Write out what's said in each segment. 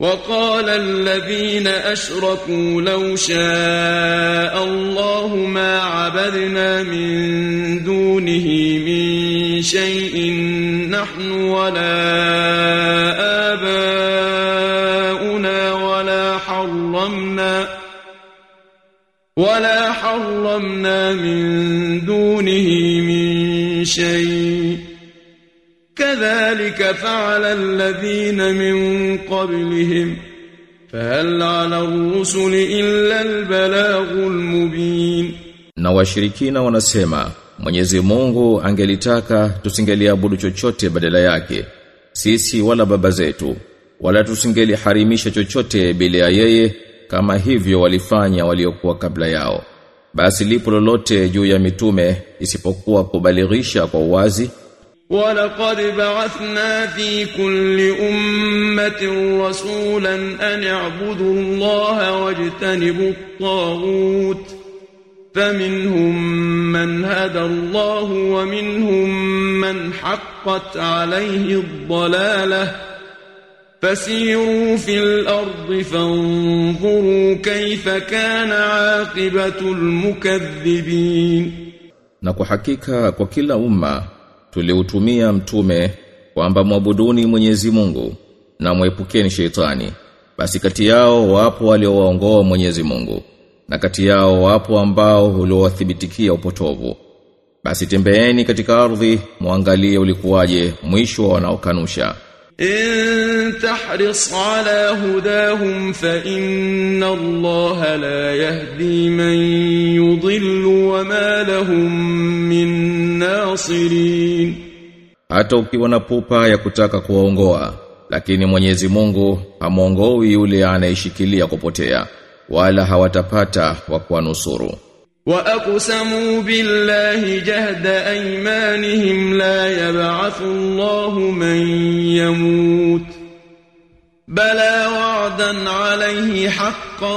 وقال الذين أشركوا لو شاء الله ما عبدنا من دونه من شيء نحن ولا آباؤنا ولا حرمنا ولا حرمنا من دونه من شيء كذلك فعل الذين من قبلهم فهل على الرسل إلا البلاغ المبين Na washirikina wanasema Mwenyezi Mungu angelitaka tusingeliabudu chochote badala yake sisi wala baba zetu wala tusingeliharimisha chochote bila ya yeye kama hivyo walifanya waliokuwa kabla yao basi lipo lolote juu ya mitume isipokuwa kubalighisha kwa uwazi ولقد بعثنا في كل أمة رسولا أن اعبدوا الله واجتنبوا الطاغوت فمنهم من هدى الله ومنهم من حقت عليه الضلالة فسيروا في الأرض فانظروا كيف كان عاقبة المكذبين na kwa hakika kwa kila umma tuliutumia mtume kwamba mwabuduni Mwenyezi Mungu na mwepukeni sheitani basi kati yao wapo waliowaongoa Mwenyezi Mungu na kati yao wapo ambao uliowathibitikia upotovu basi tembeeni katika ardhi muangalie ulikuwaje mwisho wa wanaokanusha إن تحرص على هداهم فإن الله لا يهدي من يضل وما لهم من ناصرين hata ukiwa na pupa ya kutaka kuwaongoa lakini Mwenyezi Mungu hamuongoi yule anayeshikilia kupotea wala hawatapata wa kuwanusuru وأقسموا بالله جهد أيمانهم لا يبعث الله من يموت بلى وعدا عليه حقا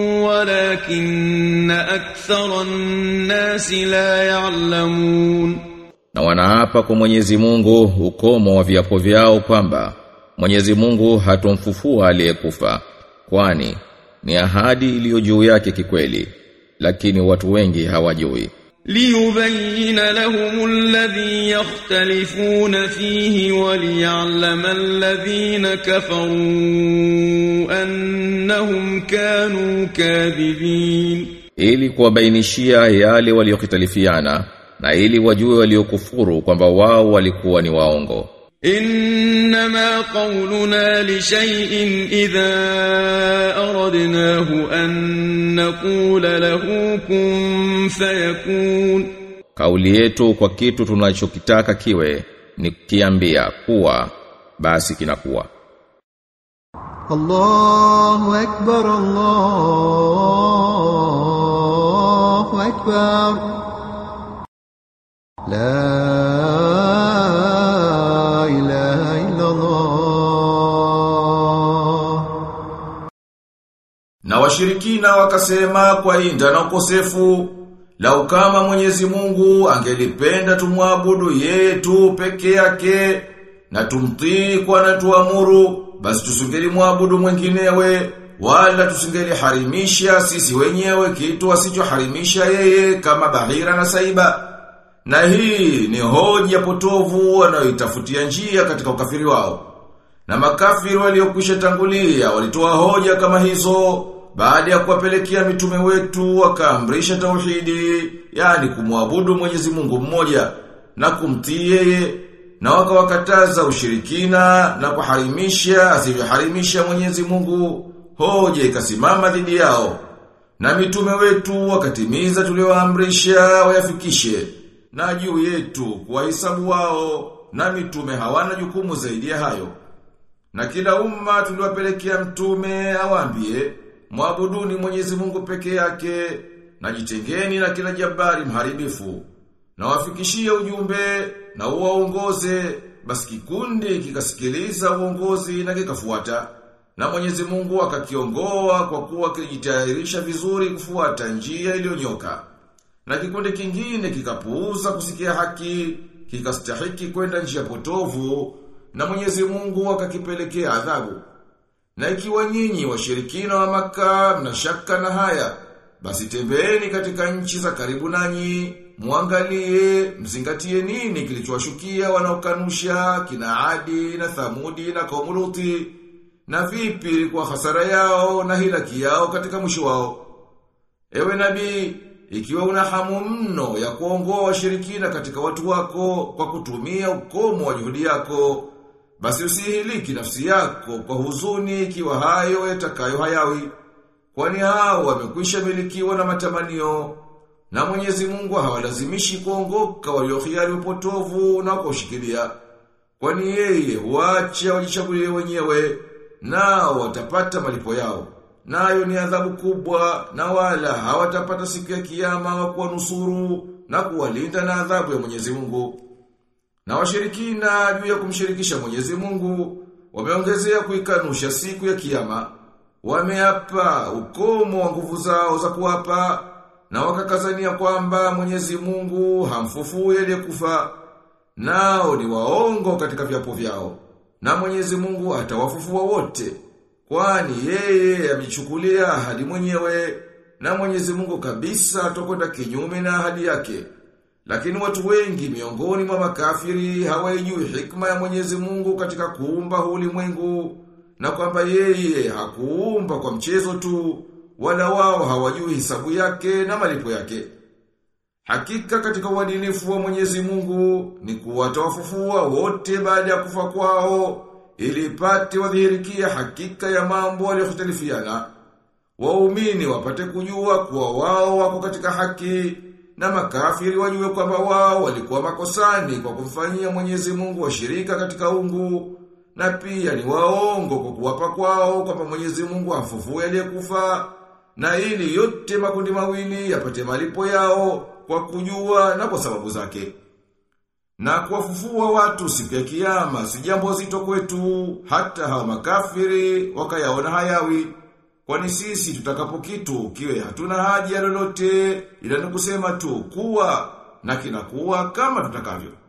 ولكن أكثر الناس لا يعلمون na wanaapa kwa Mwenyezi Mungu ukomo wa viapo vyao kwamba Mwenyezi Mungu hatomfufua aliyekufa kwani ni ahadi iliyo juu yake kikweli lakini watu wengi hawajui ليبين لهم الذي يختلفون فيه وليعلم الذين كفروا أنهم كانوا كاذبين ili kuwabainishia yale waliokitalifiana na ili wajue waliokufuru kwamba wao walikuwa ni waongo إنما قولنا لشيء إذا أردناه أن نقول له كن فيكون kauli yetu kwa kitu tunachokitaka kiwe ni kiambia kuwa basi kinakuwa الله أكبر الله أكبر لا إله إلا الله Na washirikina wakasema kwa inda na ukosefu Lau kama Mwenyezi Mungu angelipenda tumwabudu yeye tu peke yake na tumtii kwa anatuamuru basi tusingeli mwabudu mwenginewe wala tusingeli harimisha sisi wenyewe kitu asichoharimisha yeye kama bahira na saiba na hii ni hoja potovu wanayoitafutia njia katika ukafiri wao na makafiri waliokwisha tangulia walitoa hoja kama hizo baada ya kuwapelekea mitume wetu wakaamrisha tauhidi, yani kumwabudu Mwenyezi Mungu mmoja na kumtii yeye na wakawakataza ushirikina na kuharimisha asivyoharimisha Mwenyezi Mungu. Hoja ikasimama dhidi yao. Na mitume wetu wakatimiza tulioamrisha wayafikishe na juu yetu kuwahesabu wao na mitume hawana jukumu zaidi ya hayo. Na kila umma tuliwapelekea mtume awaambie, mwabuduni Mwenyezi Mungu peke yake, na jitengeni na kila jabari mharibifu. Na wafikishie ujumbe na uwaongoze, basi kikundi kikasikiliza uongozi na kikafuata. Na Mwenyezi Mungu akakiongoa kwa kuwa kilijitayarisha vizuri kufuata njia iliyonyoka. Na kikundi kingine kikapuuza kusikia haki, kikastahiki kwenda njia potovu, na Mwenyezi Mungu akakipelekea adhabu. Na ikiwa nyinyi washirikina wa maka mna shaka na haya, basi tembeeni katika nchi za karibu nanyi, muangalie, mzingatie nini kilichowashukia wanaokanusha kina Adi na Thamudi na kaumu Luti, na vipi ilikuwa hasara yao na hilaki yao katika mwisho wao. Ewe nabii, ikiwa una hamu mno ya kuongoa washirikina katika watu wako kwa kutumia ukomo wa juhudi yako, basi usihiliki nafsi yako kwa huzuni ikiwa hayo yatakayo hayawi. Kwani hao wamekwisha milikiwa na matamanio na Mwenyezi Mungu hawalazimishi kuongoka waliohiari upotovu na kushikilia. Kwani yeye huacha wajichagulie wenyewe nao watapata malipo yao. Nayo ni adhabu kubwa na wala hawatapata siku ya kiyama wa kuwanusuru na kuwalinda na adhabu ya Mwenyezi Mungu. Na washirikina juu ya kumshirikisha Mwenyezi Mungu wameongezea kuikanusha siku ya kiyama. Wameapa ukomo wa nguvu zao za kuapa na wakakazania kwamba Mwenyezi Mungu hamfufui aliyekufa. Nao ni waongo katika viapo vyao. Na Mwenyezi Mungu atawafufua wote. Kwani yeye amechukulia ahadi mwenyewe na Mwenyezi Mungu kabisa atokwenda kinyume na ahadi yake. Lakini watu wengi miongoni mwa makafiri hawaijui hikma ya Mwenyezi Mungu katika kuumba ulimwengu na kwamba yeye hakuumba kwa mchezo tu wala wao hawajui hisabu yake na malipo yake. Hakika katika uadilifu wa Mwenyezi Mungu ni kuwatawafufua wote baada ya kufa kwao ili ipate wadhihirikia hakika ya mambo waliohtalifiana. Waumini wapate kujua kuwa wao wako katika haki na makafiri wajue kwamba wao walikuwa makosani kwa kumfanyia Mwenyezi Mungu washirika katika ungu na pia ni waongo kwa kuwapa kwao kwamba Mwenyezi Mungu amfufue aliyekufa na ili yote makundi mawili yapate malipo yao kwa kujua na kwa sababu zake. Na kuwafufua watu siku ya kiyama si jambo zito kwetu hata hawa makafiri wakayaona hayawi. Kwani sisi tutakapo kitu kiwe hatuna haja lolote ila ni kusema tu kuwa na kinakuwa kama tutakavyo.